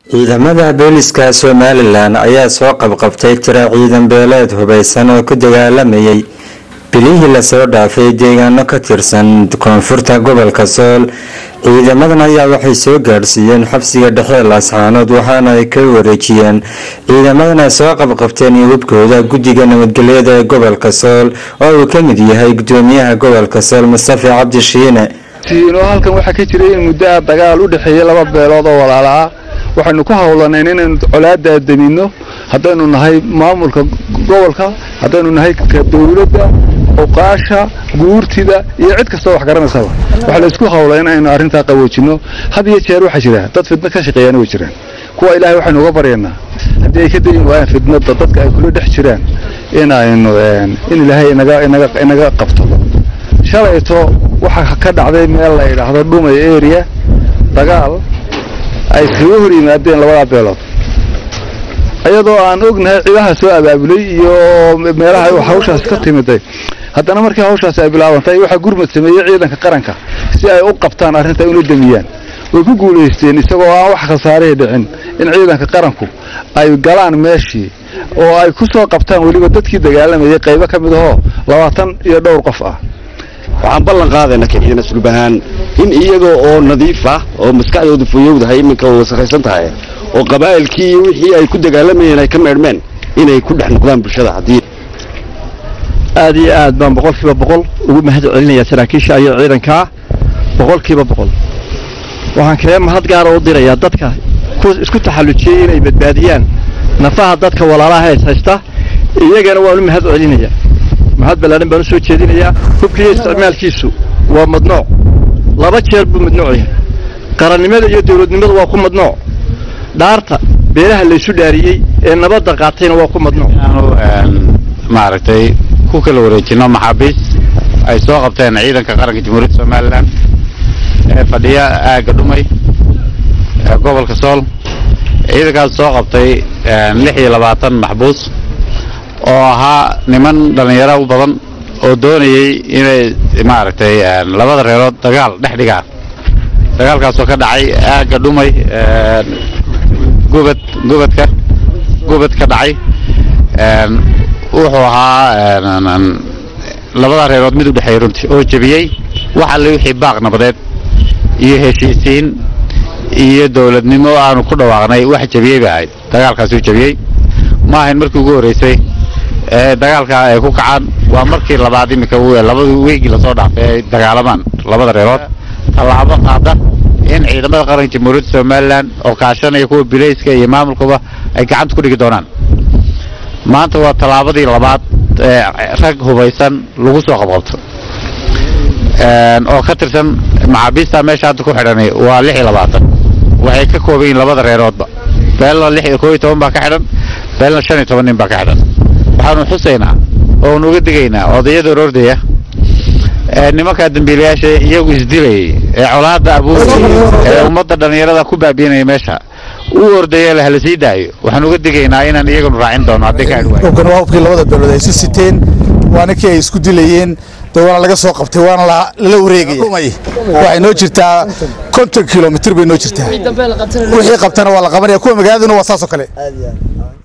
ciidamada booliska somalilan ayaa soo qabqabtay tiro ciidan beeleed hubaysan oo ku dagaalamayay bilihii lasoo dhaafay deegaano ka tirsan koonfurta gobolka sool ciidamadan ayaa waxay soo gaadhsiiyeen xabsiga dhexe laascaanood waxaana ay ka wareejiyeen ciidamadan ay soo qabqabteen iyo hubkooda guddiga nabadgelyada ee gobolka sool oo uu ka mid yahay gudoomiyaha gobolka sool mustafa cabdi shiine halkan waxaa ka jiray in muddoa dagaal u dhexeeyey laba beelood oo walaala ah waxaynu ku howlanayn inaynu colaaddaa daminno haddaynu nahay maamulka gobolka haddaynu nahay ka dowladda oqaasha guurtida iyo cid kastoo wax garanaysaba waxaa la isku howlay in aynu arrintaa qaboojinno had iyo jeer waxaa jira dad fidno ka shaqeeyaan way jiraan kuwa ilaahay waxaynu uga baryaynaa haddii ay ka dayin waayaan fidnada dadka ay kula dhex jiraan in aynu in ilaahay inaga inaga inaga qabto shalayto waxaa ka dhacday meel la yidhaahdo dhumay area dagaal ay iskaga hor yimaadeen labadaa beelood iyadoo aan ognahay ciidaha soo abaabulay iyo meelaha hawshaas ka timiday haddana markii hawshaasi ay bilaabantay waxaa gurmad sameeyey ciidanka qaranka si ay u qabtaan arrinta una damiyaan way ku guulaysteen isagoo aan wax khasaarihii dhicin in ciidanka qaranku ay galaan meeshii oo ay ku soo qabtaan weliba dadkii dagaalamayay qaybo ka mid ahoo labaatan iyo dhowr qof ah waxaan ballan qaadayna ka ciidan aslub ahaan in iyagoo oo nadiif ah oo maskaxdooda fuyowdahay iminka wasakhaysan tahay oo qabaa'ilkii iyo wixii ay ku dagaalamayeen ay ka meedhmeen inay ku dhex noqdaan bulshada haddii aad iyo aad baan boqolkiiba boqol ugu mahad celinayaa saraakiisha iyo ciidankaa boqolkiiba boqol waxaan kaga mahad gaara u dirayaa dadka isku taxallujiyey inay badbaadiyaan nafaha dadka walaalaha is haysta iyagana waan u mahad celinayaa mahad ballaaran baan u soo jeedinayaa hubkiiyo isticmaalkiisu waa madnooc laba jeer buu madnooc yahay qarannimada iyo dawladnimadu waa ku madnooc dhaarta beelaha laysu dhaariyey ee nabadda qaatayna waa ku madnooc maaragtay ku kala wareejino maxaabiis ay soo qabteen ciidanka qaranka jamhuuriyadda somalilan ee fadhiya aagga dhumay ee gobolka sool ciidankaas soo qabtay lix iyo labaatan maxbuus oo ahaa niman dhallinyaro u badan oo doonayey inay maaragtay labada reerood dagaal dhex dhigaan dagaalkaasoo ka dhacay aagga dhumay gubad gubadka gubad ka dhacay wuxuu ahaa labada reerood mid u dhexeeya runtii oo jebiyey wax alle wixii baaq nabadeed iyo heshiisiin iyo dowladnimo aanu ku dhawaaqnay wax jebiyey bay ahayd dagaalkaasuu jebiyey ma ahayn markii ugu horreysay ee dagaalka ay ku kacaan waa markii labaad iminka labada weygii lasoo dhaafay ay dagaalamaan labada reerood tallaabo qaada in ciidamada qaranka jamhuuriyadda somalilan oo kaashanaya kuwa bilayska iyo maamulkuba ay gacanta ku dhigi doonaan maanta waa tallaabadii labaad ee rag hubaysan lagu soo qabqabto oo ka tirsan maxaabiista meesha hadda ku xidhanay waa lix iyo labaatan waxay ka kooban yihin labada reeroodba beelna lix koo iyo toban baa ka xidhan beelna shan iyo toban nin baa ka xidhan waxaanu xusaynaa oonu uga digaynaa odayada orordaya ee nimankaa dambiilayaasha iyagu isdilayay ee colaadda abuurayay ee ummadda dhallinyarada ku baabiinaya meesha u ordaya la hala sii daayo waxaan uga digaynaa inaan iyaganu raacin doono haddii ka adhwaay hubkan waa hubkii labada beelood ay isu siteen waa ninkii ay isku dilayeen dee waana laga soo qabtay waana lala wareegaya waxay noo jirtaa konton kilomitir bay noo jirtaa wixii qabtana waa la qabanaya kuwa magaaladuna waa saasoo kale